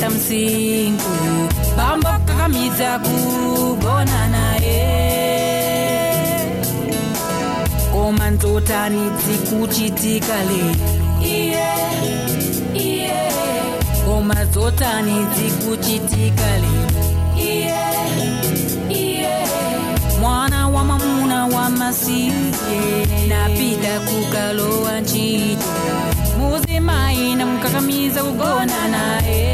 waita msingu bambo kakamiza kugona naye koma nzotani dzikuchitika lero iye iye koma zotani dzikuchitika lero iye iye mwana wa mamuna wa masiye napita kukalowa ntchito muzimayi namukakamiza kugona naye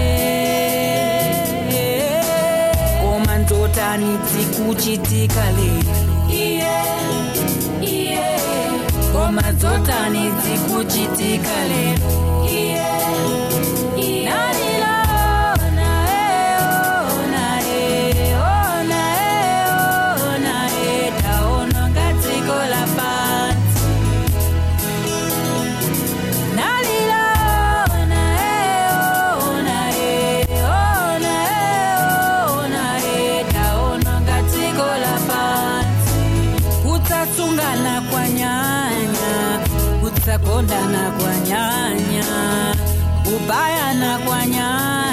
koma nzotani dzikuchitika lero iye iye koma zotani dzikuchitika lero iye iye nalilona eona eona eona etaononga dziko la pansi nalilona eona eona eona etaononga dziko la pansi kutsasungana kwa nyanya kutsakondana kwa nyanya kubayana kwa nyanya